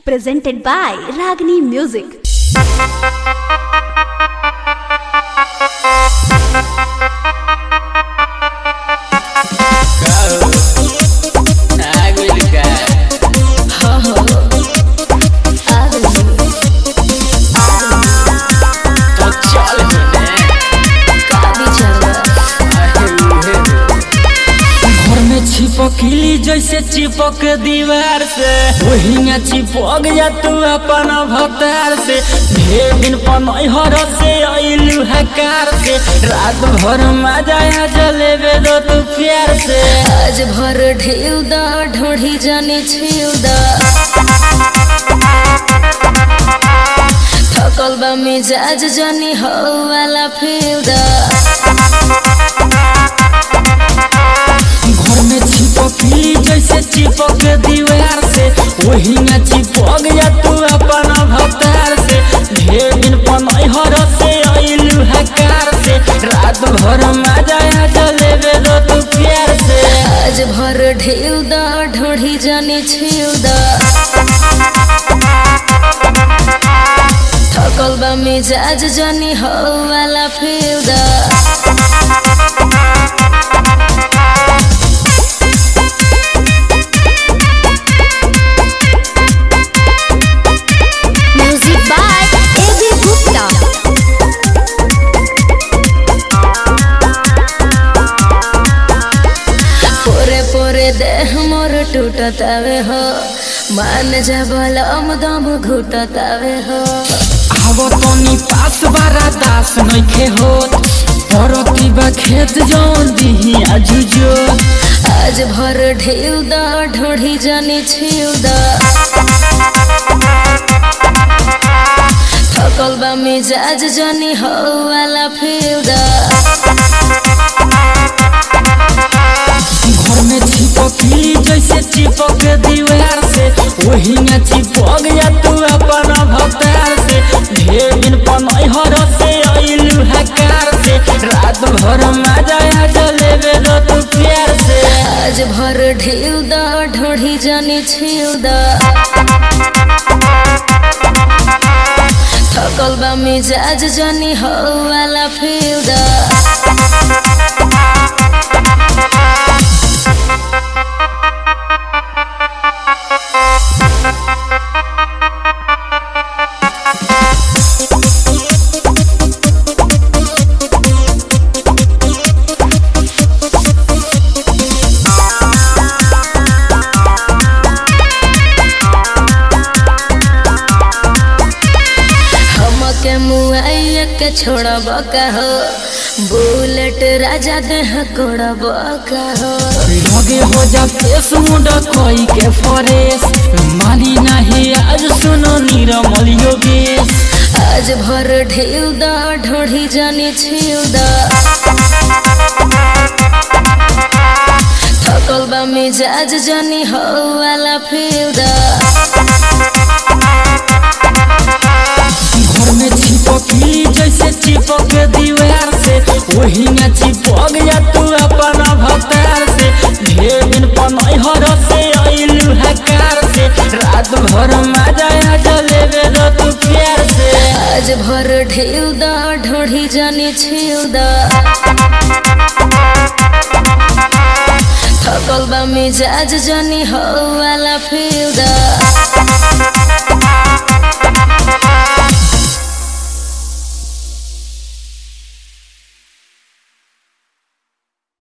presented by Ragini Music. घर में चिपकली जैसे चिपक दीवार से वही में चिपक जा तू अपन भतार से ढेर दिन पनहर से अइलू हकार से रात भर मजा आ जलेबे दो तू प्यार से आज भर ढेउ दा ढोढ़ी जाने छेउ दा थकल बा मिजाज जानी हो वाला फेउ दा घर में चिपकली जैसे चिपक दीवार से वही में चिपक जा तू अपन भतार से ढेर दिन पनहर से अइलू हकार से रात भर मजा आ जलेबे दो तू प्यार से आज भर ढेउ दा ढोढ़ी जाने छेउ दा थकल बा मिजाज जानी हो वाला फेउ दा Music by A.B. Gupta. पोरे पोरे देह मोर टूटतावे हो मान जा बलम दम घुटतावे हो आवो तनी पास बारा दास नइखे होत परती बा खेत जौन दिही आजुजो आज भर ढेउ दा ढोढ़ी जाने छेउ दा थकल बा मिजाज जानी हो वाला फेउ दा घर में चिपकली जैसे चिपक दीवार से वही में चिपक जा तू अपन भतार से ढेर दिन पनहर से अइलू हकार से रात भर मजा आ जलेबे दो तू प्यार से आज भर ढेउ दा ढोढ़ी जाने छेउ दा थकल बा मिजाज जानी हो वाला फेउ दा हमके मुआइया के छोड़ब का हो बुलेट राजा देह कोड़ब का हो लगे हो जा फेस मुंडा कोई के फरेस मानी नहीं आज सुनो नीरमल योगेश आज भर ढेउ दा ढोढ़ी जाने छेउ दा थकल बा मिजाज जानी हो वाला फेउ दा घर में चिपकली जैसे चिपक दीवार से वही में चिपक जा तू अपन भतार से ढेर दिन पनहर से अइलू हकार से रात भर मजा आ जलेबे दो तू प्यार से आज भर ढेउ दा ढोढ़ी जाने छेउ दा थकल बा मिजाज जानी हो वाला फेउ दा